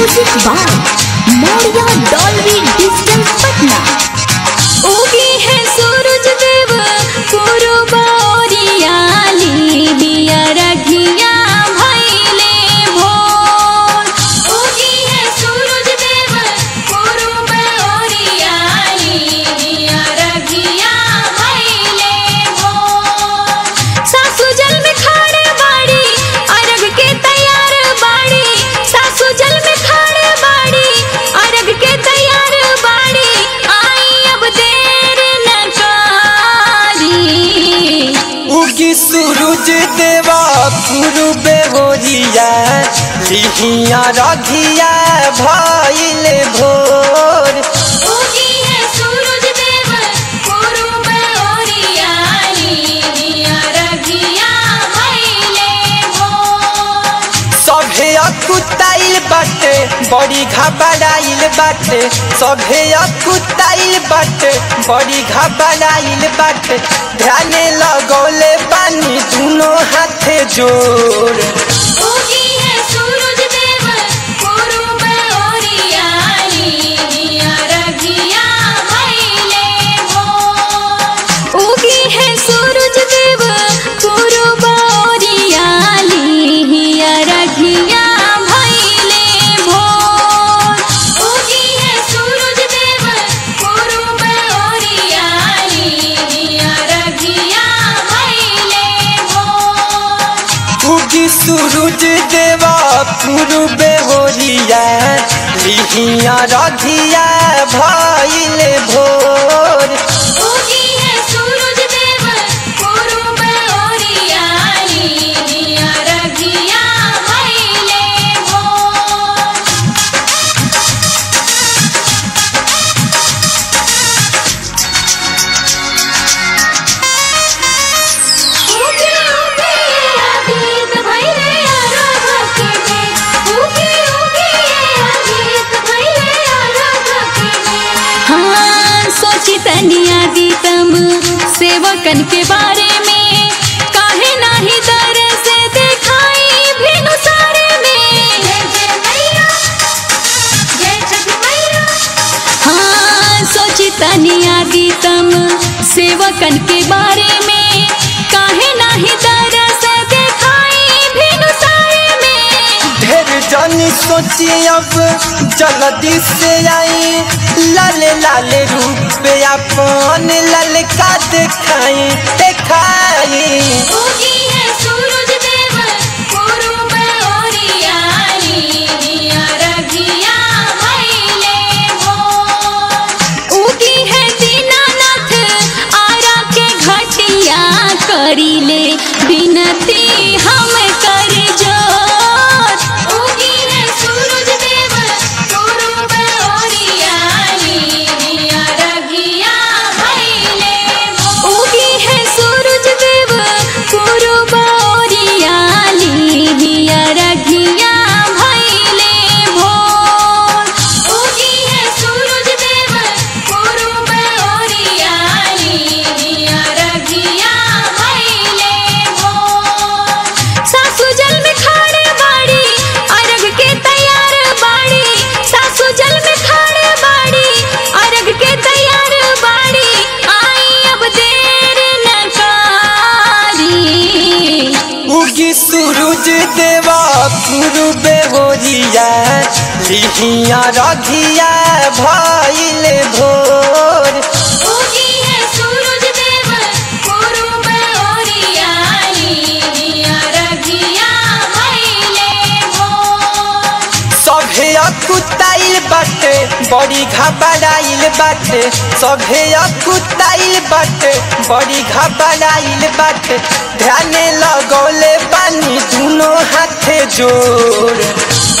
music by Maurya Dolby digital Patna उगी है सूरज देव पूर्व ओरियाली दिया रघिया भैले भोर उगी है सूरज देव पूर्व ओरियाली दिया रघिया भैले भोर सासू जल में खाड़े बाड़ी अरग के तैयार बाड़ी सासू जल में खाड़े बाड़ी अरग के तैयार बाड़ी आई अब देर न करी उगी सूरज देवा पूर्वे होरिया लिहिया रघिया भइले भोर उगी है सूरज देव पूर्व ओरियाली दिया रघिया भैले भोर सभे अकुताइल बाटे बड़ी घबराइल बाटे सभे अकुताइल बाटे बड़ी घबराइल बाटे ध्यान लगौले पानी दोनों हाथे जोड़ उगी है सूरज देव पूर्व ओरियाली दिया रघिया भैले भोर उगी है सूरज देव पूर्व ओरियाली दिया रघिया भैले भोर उगी है सूरज देव पूर्व ओरियाली दिया रघिया भैले भोर उगी सूरज देवा पूर्वे होरिया लिहिया रघिया भइले भोर उगी है सूरज देव पूर्व ओरियाली दिया रघिया भैले भोर उगी उगी अतीत भैले आराध के उगी उगी अतीत भैले आराध के हाँ सोची तनिया दी तम सेवकन के बारे में काहे नाही दर से दिखाई भेनु सारे में जय जय मैया जय छठ मैया हाँ सोची तनिया दी तम सेवकन के बारे में काहे नाही दर से दिखाई भेनु सारे में ढेर जानी सोची अब जल्दी से आई लाल लाल रूप अपन ललका दिखाई दिखाई उगी है सूरज देव पूर्व ओरियाली दिया रघिया भैले भोर उगी है दीनानाथ आरा के घटिया करीले बिनती हम कर जोर उगी है सूरज देव पूर्व ओरियाली दिया रघिया भैले भोर उगी है सूरज देव पूर्व ओरियाली दिया रघिया भैले भोर उगी है सूरज देव पूर्व ओरियाली दिया रघिया भैले भोर सासू जल में खाड़े बाड़ी अरग के तैयार बाड़ी सासू जल में खाड़े बाड़ी अरग के तैयार बाड़ी आई अब देर न करी उगी सूरज देवा पूर्वे होरिया लिहिया रघिया भइले भोर उगी है सूरज देव पूर्व ओरियाली दिया रघिया भैले भोर सभे अकुताइल बाटे बड़ी घबराइल बाटे सभे अकुताइल बाटे बड़ी घबराइल बाटे ध्यान लगौले पानी दोनों हाथे जोड़